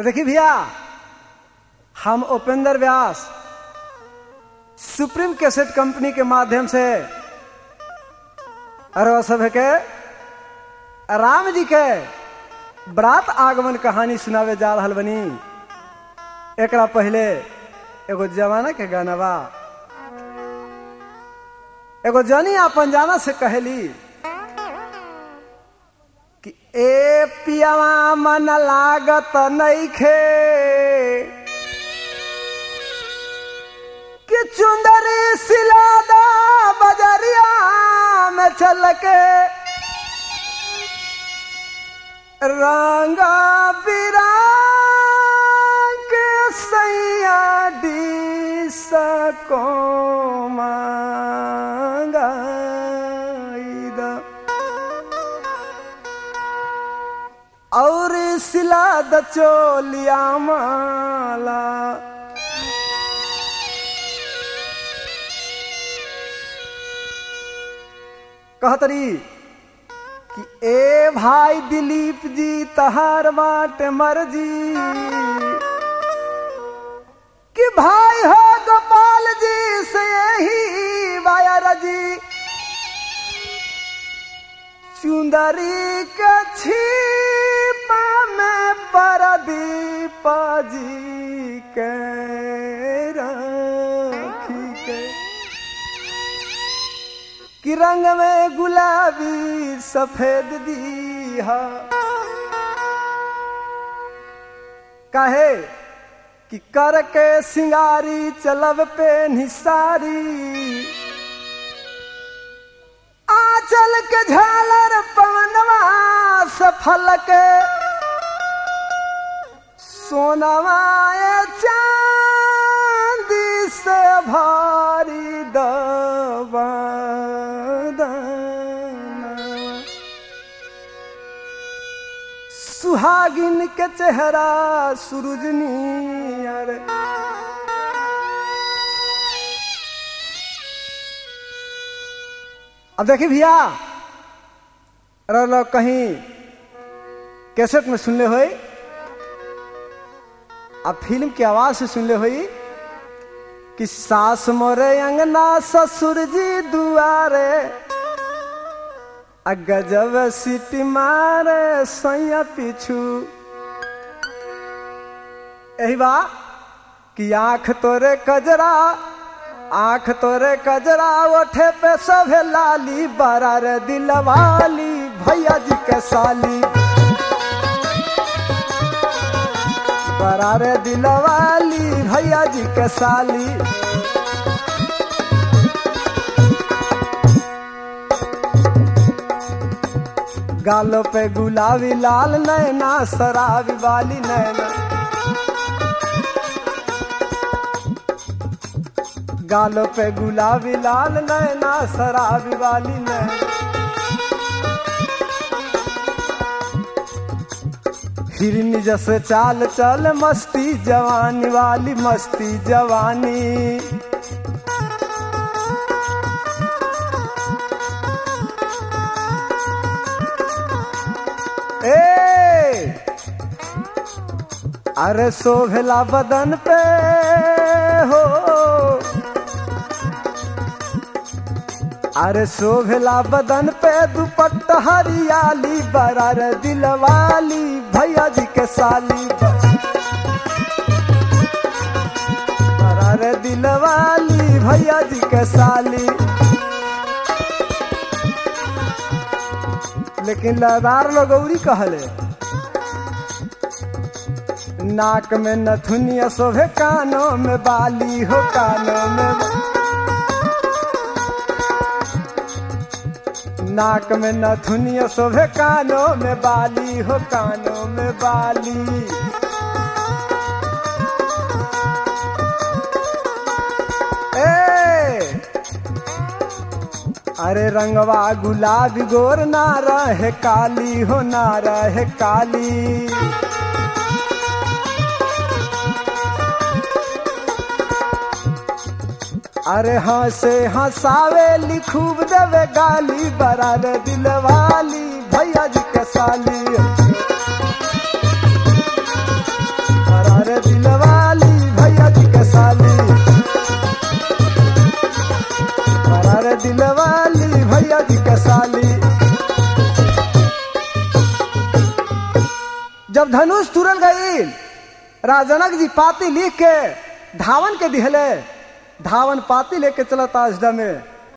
देखी भैया हम Upendra Vyas supreme cassette company के माध्यम से अरवा सभे के राम जी के बरात आगमन कहानी सुनावे जा रहल बनी एकरा पहले एगो जमाना के गाना बा एगो जनी अपन जाना से कहली कि ए पियावा मन लागत नईखे कि चुंदरी सिलादा बजरिया में चल के रंगा बिरांग के सैया डी सको और सिला द चोलिया माला कहतरी कि ए भाई दिलीप जी तहार बाट मर्जी कि भाई हो गोपाल जी से यही वायर जी चुंदरी के छीपा में परदीप जी के राखी के कि रंग में गुलाबी सफेद दीहा कहे कि कर के सिंगारी चलब पे निसारी आंचल के झालर पवनवा सफल के सोनवा चांदी से भारी दबा सुहागिन के चेहरा सूरजनी अरे अब देखिए भैया रह कहीं कैसेट में सुनले हो अब फिल्म की आवाज से सुनले हुई कि सास मोरे अंगना ससुर जी दुआरे गजब सीटी मारे सैया पीछू यही बा कि आंख तोरे कजरा आंख तोरे कजरा ओठे पे सभे लाली बरा रे दिलवाली भैया जी के साली बरा रे दिलवाली भैया जी के साली गालों पे गुलाबी लाल नैना शराबी वाली नैना गालों पे गुलाबी लाल नैना शराबी वाली नैना हिरनी जैसे चाल चल मस्ती जवानी वाली मस्ती जवानी ए अरे शोभला बदन पे हो अरे शोभला बदन पे दुपट्टा हरियाली बरार दिलवाली भैया जी के साली बरार दिलवाली भैया जी के साली लेकिन लदार लगौरी कहले नाक में नथुनिया शोभे कानों में बाली हो कानों में नाक में नथुनिया शोभे कानों में बाली हो कानों में बाली ए अरे रंगवा गुलाबी गोर ना रहे काली हो ना रहे काली अरे हंसे हंसावे लिखूब देवे गाली बरार दिलवाली भैया जी के साली दिलवाली जब धनुष तुरल गई राजनक जी पाती लिख के धावन के दिहले धावन पाती लेके चलता अजडा में